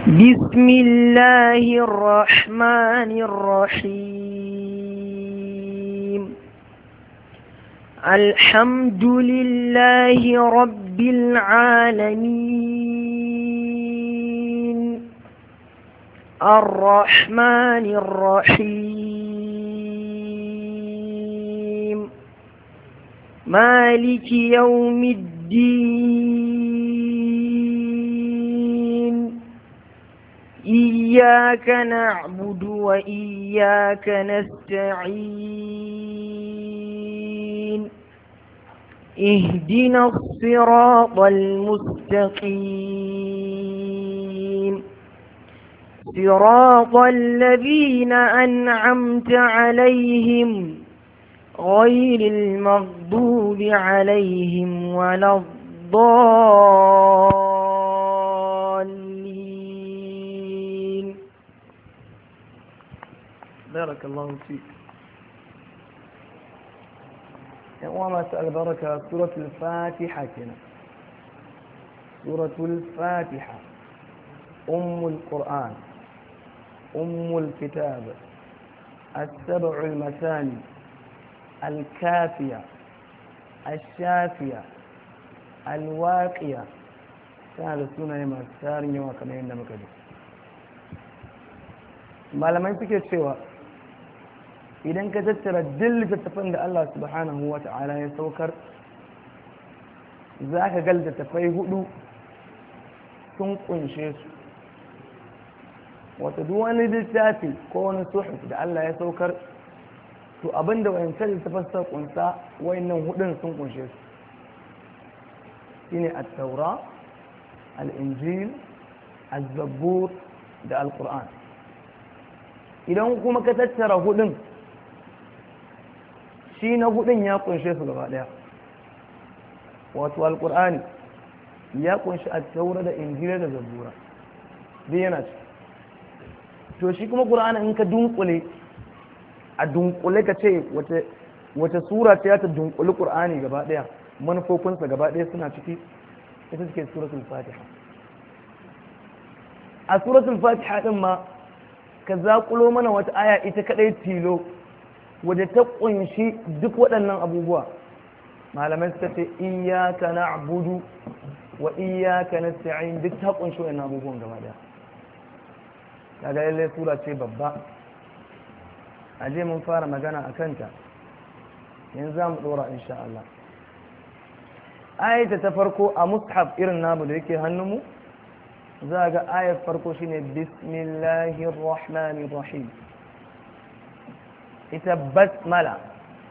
بسم الله الرحمن الرحيم الحمد لله رب العالمين الرحمن الرحيم مالك يوم الدين إياك نعبد وإياك نستعين اهدنا الصراط المستقيم صراط الذين أنعمت عليهم غير المغضوب عليهم ولا الضالين بارك الله فيك وما سأل بركة سورة الفاتحة كنا سورة الفاتحة أم القرآن أم الكتاب السبع المثاني الكافية الشافية الواقية هذا سنة ما سارين يوم كما يندم كده malamai suke cewa idan ka tattara duk littattafan da Allah subhanahu wa ta'ala ya saukar za ka ga littattafai hudu sun kunshe su wata duk wani littafi ko wani suhuf da Allah ya saukar to abinda wayancan littafin suka kunsa wayannan hudun sun kunshe su shine at-taura al-injil az-zabur da al-qur'an idan kuma ka tattara hudun shi na hudun ya kunshe su gaba daya wato al-qur'ani ya kunshi at-taura da injila da zabura duk yana ci to shi kuma qur'ani in ka dunkule a dunkule ka ce wace sura ce ta dunkuli qur'ani gaba daya manufofinsa gaba daya suna ciki ita suke suratul fatiha a suratul fatiha din ma ka zaƙulo mana wata aya ita kadai tilo wadda ta kunshi duk waɗannan abubuwa malamai suka ce iyyaka na'budu wa iyyaka nasta'in duk ta kunshi waɗannan abubuwan gaba daya kaga lalle sura ce babba aje mun fara magana a kanta yanzu za mu ɗora insha Allah ayata ta farko a mushaf irin namu da yake hannunmu za ga ayar farko shine bismillahir rahmanir rahim ita basmala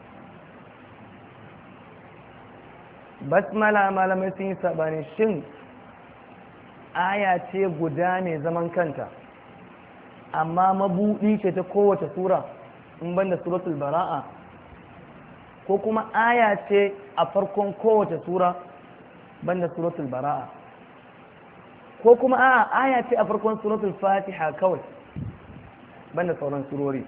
basmala malamai sun yi sabani shin aya ce guda ne zaman kanta amma mabuɗi ce ta kowace sura in banda suratul bara'a ko kuma aya ce a farkon kowace sura banda suratul bara'a ko kuma a aya ce a farkon suratul fatiha kawai banda sauran surori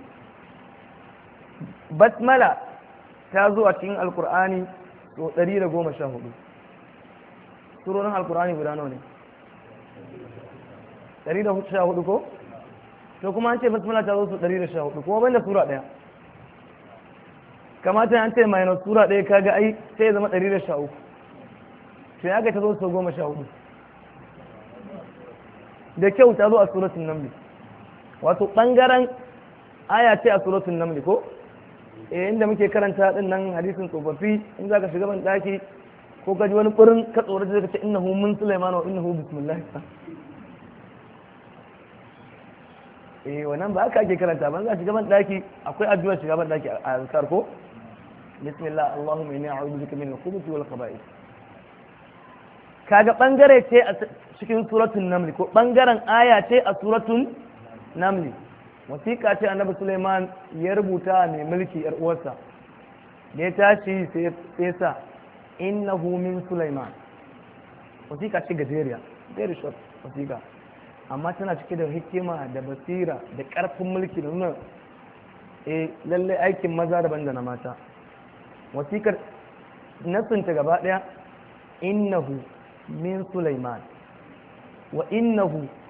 basmala ta zo a cikin alkur'ani to 114 surorin alkur'ani guda nawa ne 114 ko to kuma an ce basmala ta zo su 114 kuma banda sura daya kamata an ce minus sura daya kaga ai sai ya zama 113 sai aka ta zo su 14 da kyau ta zo a suratul naml wato bangaren aya ce a suratul naml ko eh inda muke karanta din nan hadisin tsofaffi in zaka shiga ban daki ko ka ji wani kurin ka tsoro da ka ce innahu min sulaiman wa innahu bismillah eh wannan ba aka ake karanta ban za shiga ban daki akwai addu'a shiga ban daki a azkar ko bismillah allahumma inni a'udhu bika min al-khubuthi wal khaba'ith kaga bangare ce a cikin suratul naml ko bangaren aya ce a suratul naml wasiƙa ce annabi Sulaiman ya rubuta mai mulki yar uwarsa da ya tashi sai sa innahu min Sulaiman wasiƙa ce gajeriya very short wasiƙa amma tana cike da hikima da basira da ƙarfin mulki da nuna e lallai aikin maza daban da na mata wasikar nasinta gaba ɗaya innahu min Sulaiman wa innahu